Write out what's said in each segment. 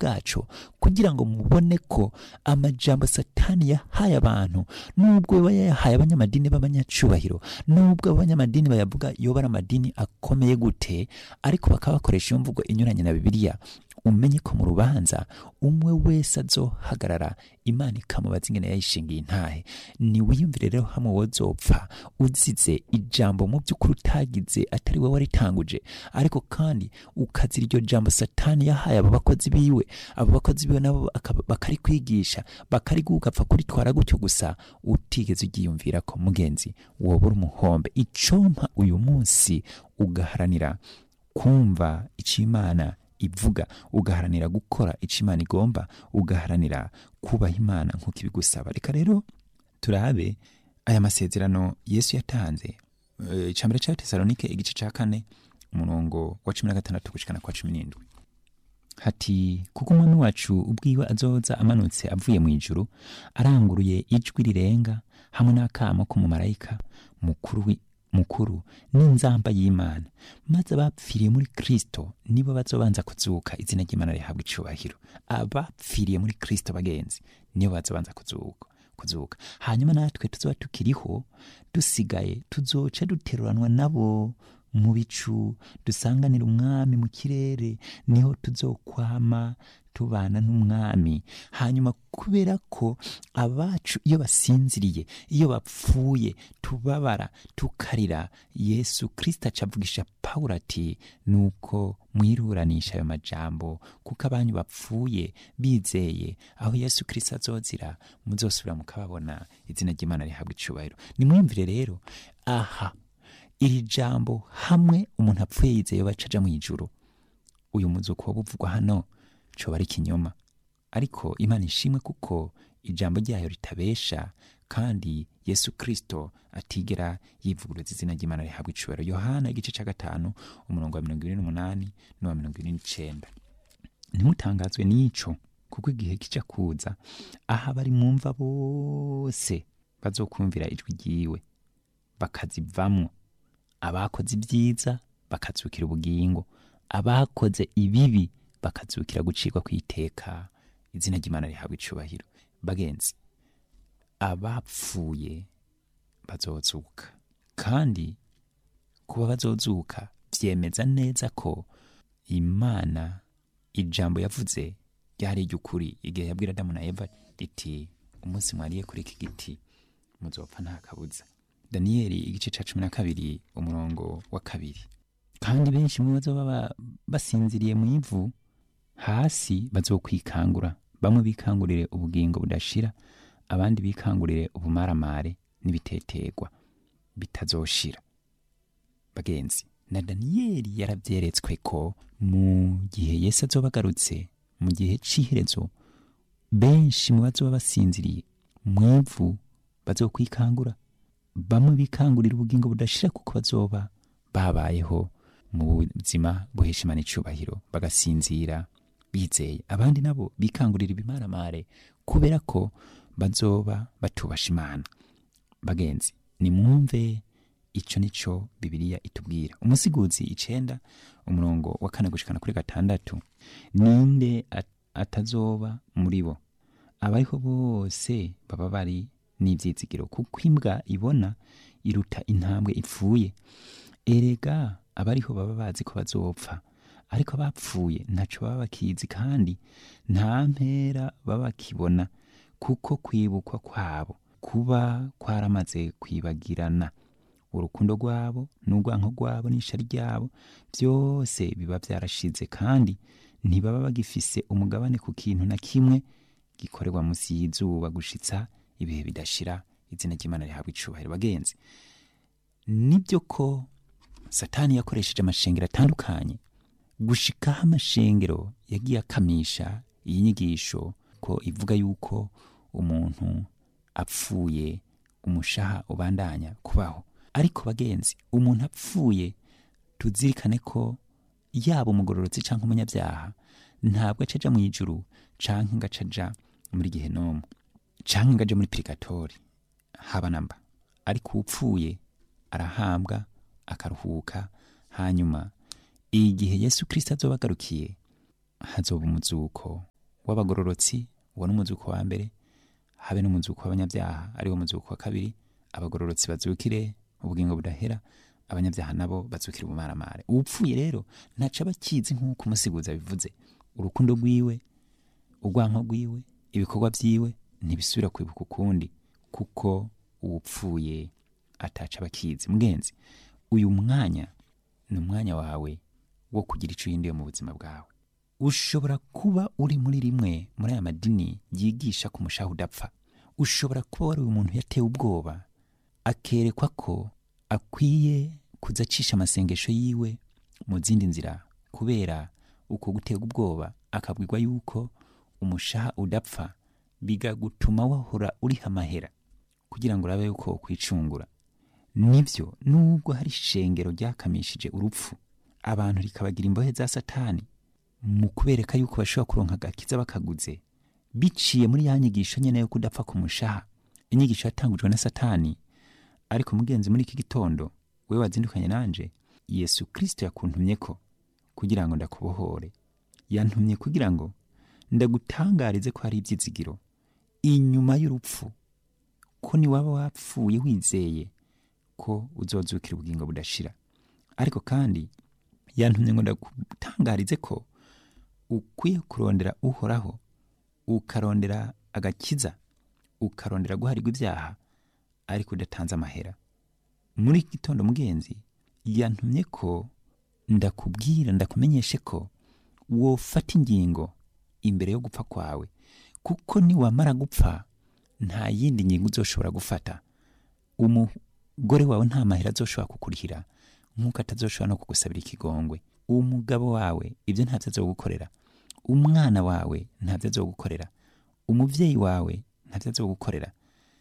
bwaco kugira ngo mubone ko amajambo satani yahaye abantu nubwo aba yayahaye abanyamadini b'abanyacubahiro nubwo abanyamadini bayavuga yoba ari amadini akomeye gute ariko bakaba bakoresha iyo mvugo inyuranye na bibiliya umenye ko mu rubanza umwe wese azohagarara imana ikamubaza ingene yayishingiye intahe ni wiyumvire rero hamwe wozopfa uzize ijambo mu by'ukuri utagize atari we waritanguje ariko kandi ukazira iryo jambo satani yahaye abo bakozi biwe abo bakozi biwe nabo akaba- bakarikwigisha bakariguha ugapfa kuritwara gutyo gusa utigeze ugiyumvira ko mugenzi woba uri umuhombe icompa uyu munsi ugaharanira kumva icyo imana ivuga ugaharanira gukora icyo imana igomba ugaharanira kubaha imana nk'uko ibigusaba reka rero turabe aya masezerano yesu yatanze Eh, icambere cya tesalonike igice cya kane umurongo wa cumi na gatandatu gushikana kwa cumi n'indwi hati kuko umwami wacu ubwiwe azoza amanutse avuye mu ijuru aranguruye ijwi rirenga hamwe n'akamo k'umumarayika mukuru wi- mukuru n'inzamba y'imana maze abapfiriye muri kristo nibo bazobanza kuzuka izina ry'imana rihabwa icubahiro abapfiriye muri kristo bagenzi nibo bazobanza kuzuka kuzuka hanyuma natwe tuzoba tukiriho dusigaye tuzoca duteruranwa nabo mu bicu dusanganira umwami mu kirere niho tuzokwama tubana n'umwami hanyuma kubera ko abacu iyo basinziriye iyo bapfuye tubabara tukarira yesu kirisita acavugisha pawulo ati nuko mwiruranisha ayo majambo kuko abanyu bapfuye bizeye aho yesu kirisita azozira muzosubira mukababona izina ry'imana rihabwa icubahiro nimwumvire rero aha iri jambo hamwe umuntu apfuye yizeye baca aja mu ijuru uyu muzuko wo buvugwa hano coba ari ikinyoma ariko imana ishimwe kuko ijambo ryayo ritabesha kandi yesu kristo atigera yivuguruza izina ry'imana rihabwa icubahiro yohana igice cya gatanu umurongo wa mirongo ibiri n'umunani n'uwa mirongo ibiri n'icenda ntimutangazwe n'ico kuko igihe kija kuza aho abari mwumva bose bazokumvira ijwi ryiwe bakazivamwo abakoze ibyiza bakazukira ubugingo abakoze ibibi bakazukira gucirwa ku iteka izina ry'imana rihabwa icubahiro bagenzi abapfuye bazozuka kandi kuba bazozuka byemeza neza ko imana ijambo yavuze ryari iry'ukuri igihe yabwira adamu na eva riti umunsi mwariye kuri iki giti muzopfa nta kabuza daniyeli igice cya cumi na kabiri umurongo wa kabiri kandi benshi mu bazoba ba- basinziriye mu ivu hasi bazokwikangura bamwe bikangurire ubugingo budashira abandi bikangurire ubumaramare n'ibitetegwa bitazoshira bagenzi na daniyeli yarabyeretswe ko mu gihe yesu azoba agarutse mu gihe c'iherezo benshi mu bazoba basinziriye mu ivu bazokwikangura bamwe bikangurira ubugingo budashira kuko bazoba babayeho mu buzima buhesha imana icubahiro bagasinzira bizeye abandi nabo bikangurira ibimaramare kubera ko bazoba batubasha imana bagenzi nimwumve ico nico bibiliya itubwira umusiguzi icenda umurongo wa kane gushikana kuri gatandatu ninde at- atazoba muri bo abariho bose baba bari n'ivyizigiro kuko imbwa ibona iruta intambwe ipfuye erega abariho baba bazi ko bazopfa ariko abapfuye ntaco baba bakizi kandi nta mpera baba bakibona kuko kwibukwa kwabo kuba kwaramaze kwibagirana urukundo rwabo n'urwanko rwabo n'isha ryabo byose biba byarashize kandi ntibaba bagifise umugabane ku kintu na kimwe gikorerwa munsi y'izuba gushitsa ibihe bidashira izina ry'imana rihabwa icubahiro bagenzi nibyo ko satani yakoresheje amashengero atandukanye gushikaho amashengero yagiye akamisha iyi nyigisho ko ivuga yuko umuntu apfuye umushaha ubandanya kubaho ariko bagenzi umuntu apfuye tuzirikane ko yaba umugororotsi cyangwa umunyabyaha ntabwo acaja mu ijuru canke ngo acaja muri gihenomu canke ngo aje muri purigatori haba namba ariko upfuye arahambwa akaruhuka hanyuma igihe yesu kirisito azoba agarukiye hazoba umuzuko w'abagororotsi uwo ni umuzuko wa mbere habe n'umuzuko w'abanyabyaha ariwo muzuko wa kabiri abagororotsi bazukire ubugingo budahera abanyabyaha nabo bazukire ubumaramare uwupfuye rero ntaca aba akizi nk'uko umusiguzi bivuze urukundo rwiwe urwanko rwiwe ibikorwa byiwe ntibisubira kwibuka ukundi kuko uwupfuye ataca aba akizi mugenzi uyu mwanya ni umwanya wawe wo kugira icyo uhinduye mu buzima bwawe ushobora kuba uri muri rimwe muri aya madini yigisha ku mushaha udapfa ushobora kuba wari umuntu yatewe ubwoba akerekwa ko akwiye kuza acisha amasengesho yiwe mu zindi nzira kubera uko guterwa ubwoba akabwirwa yuko umushaha udapfa bigagutuma wahora uriha amahera kugira ngo urabe yuko kwicungura nibyo nubwo hari ishengero ryakamishije urupfu abantu rikabagira imbohe za satani mu kubereka yuko bashobora kuronka agakiza bakaguze biciye muri ya nyigisho nyene yo kudapfa ku mushaha inyigisho yatangujwe na satani ariko mugenzi muri iki gitondo wewe wazindukanye nanje yesu kristo yakuntumye ko kugira ngo ndakubohore yantumye kugira ngo ndagutangarize ko hari ibyizigiro inyuma y'urupfu ko niwaba wapfuye wizeye ko uzozukira ubugingo budashira ariko kandi yantumye ngo ndagutangarize ko ukwiye kurondera uhoraho ukarondera agakiza ukarondera guharirwa ibyaha ariko udatanze amahera muri iki gitondo mugenzi yantumye ko ndakubwira ndakumenyeshe ko wofata ingingo imbere yo gupfa kwawe kuko niwamara gupfa nta yindi ngingo uzoshobora gufata umugore wawe nta mahera azoshobora kukurihira nk'uko atazoshobora no kugusabira ikigongwe umugabo wawe ibyo ntabyo azogukorera umwana wawe ntabyo azogukorera umubyeyi wawe ntabyo azogukorera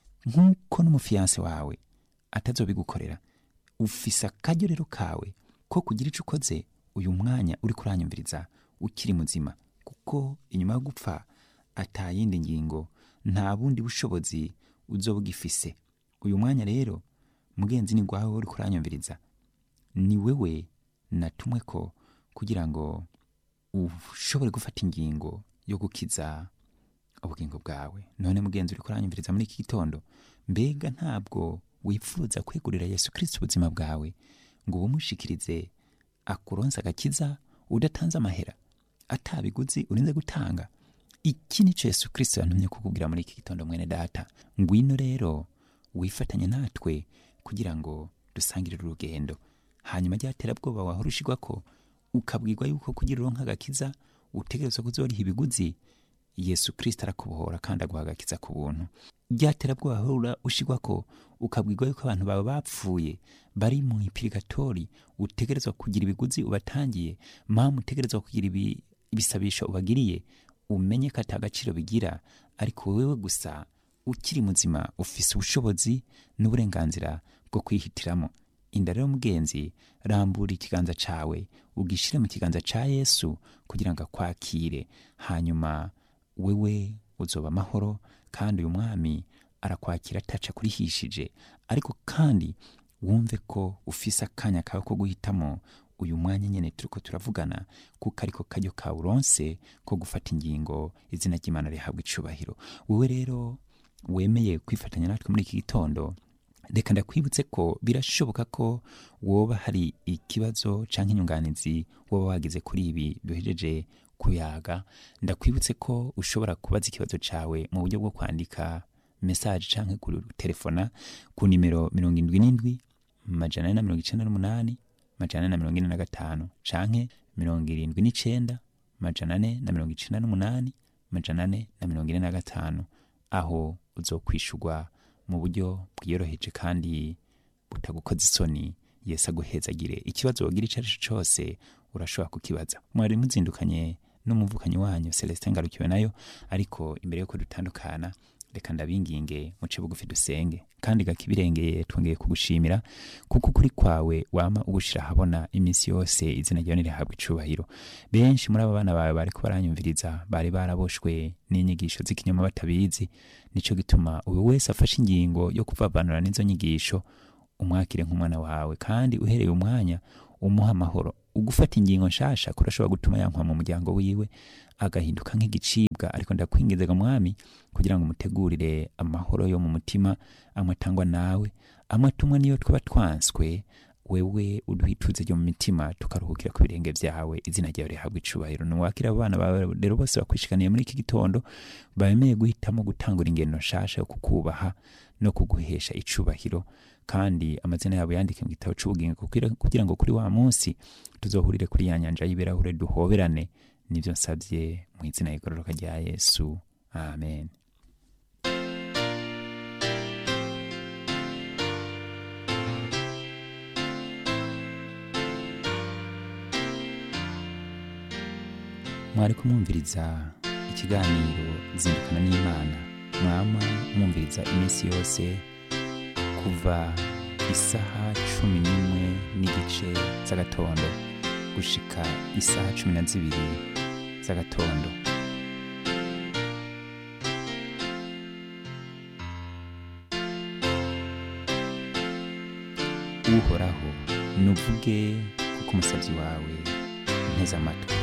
nk'uko n'umufiyanse wawe atazobigukorera ufise akaryo rero kawe ko kugira icyo ukoze uyu mwanya uri kuranyumviriza ukiri muzima kuko inyuma yo gupfa atayindi ngingo nta bundi bushobozi uzoba ugifise uyu mwanya rero mugenzi ni gwawe uri kuranyumviriza ni wewe natumwe ko kugira ngo ushobore gufata ingingo yo gukiza ubugingo bwawe none mugenzi uri kuranyumviriza muri iki gitondo mbega ntabwo wifuza kwegurira yesu kirisiti ubuzima bwawe ngo ubumushikirize akuronse agakiza udatanze amahera atabiguzi urinze gutanga iki ni cyo yesu kirisiti yantumye kukubwira muri iki gitondo mwene data ngwino rero wifatanye natwe kugira ngo dusangire urugendo hanyuma ry'aterabwoba wahora ushigwa ko ukabwirwa yuko kugira uronka agakiza utegerezwa kuzoriha ibiguzi yesu kirisiti arakubohora kandi aguha agakiza ku buntu ryaterabwoba wahora ushigwa ko ukabwirwa yuko abantu bawe bapfuye bari mu ipirigatori utegerezwa kugira ibiguzi ubatangiye mpamvu utegerezwa kugira ibi- ibisabisho ubagiriye umenye ko atagaciro bigira ariko wewe gusa ukiri muzima ufise ubushobozi n'uburenganzira bwo kwihitiramo inda rero mugenzi rambura ikiganza cawe ugishire mu kiganza ca yesu kugira ngo akwakire hanyuma wewe uzoba amahoro kandi uyu mwami arakwakira ataca kurihishije ariko kandi wumve ko ufise akanya kawe ko guhitamo uyu mwanya nyene turiko turavugana kuko ariko karyo kawe uronse ko gufata ingingo izina ry'imana rihabwa icubahiro wewe rero wemeye kwifatanya natwe muri iki gitondo reka ndakwibutse ko birashoboka ko woba hari ikibazo canke inyunganizi woba wagize kuri ibi duhejeje kuyaga ndakwibutse ko ushobora kubaza ikibazo cawe mu buryo bwo kwandika mesaje canke kutelefona ku nimero mirongo indwi n'indwi majana ane na mirongo icenda n'umunani majana ane na mirongo ine na gatanu canke mirongo irindwi n'icenda majana ane na mirongo icenda n'umunani majana ane na mirongo ine na gatanu aho uzokwishurwa mu buryo bwiyoroheje kandi butagukoza isoni yesu aguhezagire ikibazo wogira icyo ari cyo cyose urashobora kukibaza mwari muzindukanye n'umuvukanyi wanyu celestin ngarukiwe nayo ariko imbere yuko dutandukana reka ndabinginge muce bugufi dusenge kandi gakibirengeye twongeye kugushimira kuko ukuri kwawe wama ugushira ahabona iminsi yose izina ryawe nirihabwa icubahiro benshi muri abo bana bawe bariko baranyumviriza bari baraboshwe n'inyigisho z'ikinyoma batabizi nico gituma uyu wese afashe ingingo yo kuvavanura n'izo nyigisho umwakire nk'umwana wawe kandi uhereye umwanya umuha amahoro ugufata ingingo nshasha kurashobora gutuma yankwa mu muryango wiwe agahinduka nk'igicibwa ariko ndakwingizaga mwami kugira ngo umutegurire amahoro yo mu mutima amwe atangwa nawe amwe atumwa niyo twaba twanswe wewe uduhituze ryo mu mitima tukaruhukira ku birenge byawe izina ryawe rihabwa icubahiro nuwakira abo bana bawe rero bose bakwishikaniye muri iki gitondo bemeye guhitamo gutangura ingendo nshasha yo kukubaha no kuguhesha icubahiro kandi amazina yabo yandike mu gitabo c'ubugingo kugira- kugira ngo kuri wa munsi tuzohurire kuri ya nyanja y'ibirahure duhoberane nibyo nsabye mu izina rigororoka rya yesu amen mwari kumwumviriza ikiganiro zindukana n'imana mwama mwumviriza iminsi yose kuva isaha cumi n'imwe n'igice z'agatondo gushika isaha cumi na zibiri z'agatondo uhoraho nuvuge kuko umusabyi wawe nteze amatwi